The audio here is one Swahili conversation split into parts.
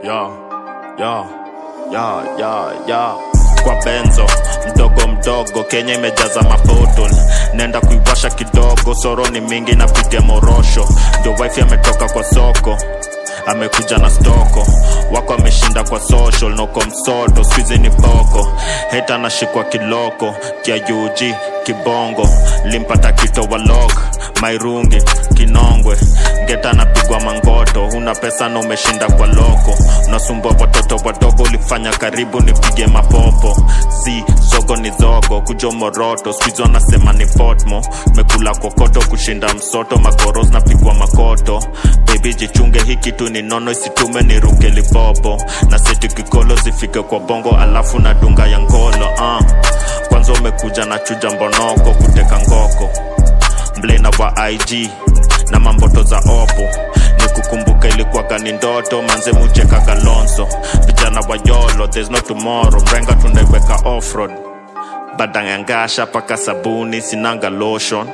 ya ya ya ya ya kwa benzo mdogo mdogo kenya imejaza mapotol nenda kuiwasha kidogo soro ni mingi napitia morosho ndio wifi ametoka kwa soko amekuja na stoko wako ameshinda kwa social noko msoto skuizi ni boko heta anashikwa kiloko kia UG kibongo limpata kito walok mairungi kinongwe ngeta anapigwa mangoto huna pesa na umeshinda kwa loko unasumbua watoto wadogo ulifanya karibu nipige mapopo si zogo ni zogo kujo moroto skuizi wanasema ni potmo mekula kokoto kushinda msoto magoros napigwa makoto bebi jichunge hii kitu ni nono isitume ni ruke libobo na seti kikolo zifike kwa bongo alafu na dunga ya ngolo uh. kwanza umekuja na chuja mbonoko kuteka ngoko mblena wa ig na mamboto za opo ni kukumbuka ilikuwaga ni ndoto manze mucheka galonso vijana wa yolo there's no tomorrow mrenga tunaiweka offroad badangangasha paka sabuni sinanga lotion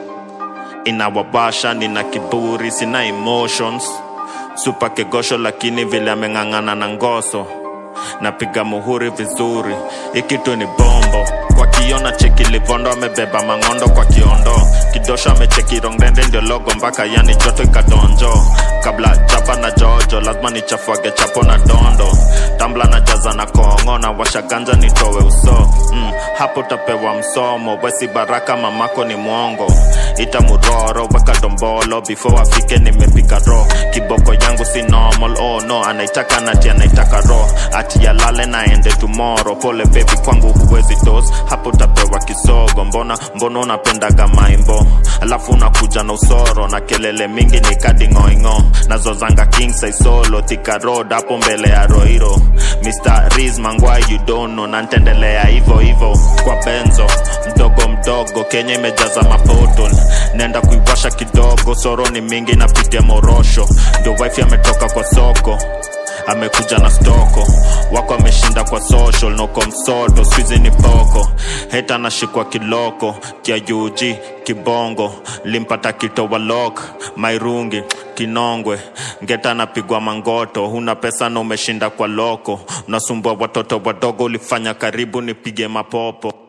inawabasha nina kiburi sina emotions supa kegosho lakini vile ameng'ang'ana na ngoso napiga muhuri vizuri ikitu ni bombo kwa kiona cheki livondo amebeba mang'ondo kwa kiondo kidosho amecheki rongdende ndio logo mpaka yani joto ikadonjo kabla chapa na jojo lazima nichafuage chapo na dondo tambla na jaza na kongo na washaganja nitowe uso mm, hapo tapewa msomo wesi baraka mamako ni mwongo ita muroro weka dombolo before afike nimepika ro kiboko yangu si normal oh no anaitaka nati anaitaka ro ati yalale naende tomorrow pole baby kwangu huwezi dos hapo tapewa kisogo mbona mbona unapendaga maimbo alafu unakuja na usoro na kelele mingi ni kadi ngoingo nazozanga king size solo thika road hapo mbele ya roiro mr riz mangwai you don't know na ntendelea hivo hivo kwa benzo mdogo mdogo kenya imejaza mapotol nenda kuiwasha kidogo soro ni mingi napitia morosho ndio wifi ametoka kwa soko amekuja na stoko wako ameshinda kwa social noko msoto skuizi ni poko heta anashikwa kiloko kia UG kibongo limpata kito walok mairungi kinongwe ngeta anapigwa mangoto huna pesa na umeshinda kwa loko unasumbua watoto wadogo ulifanya karibu nipige mapopo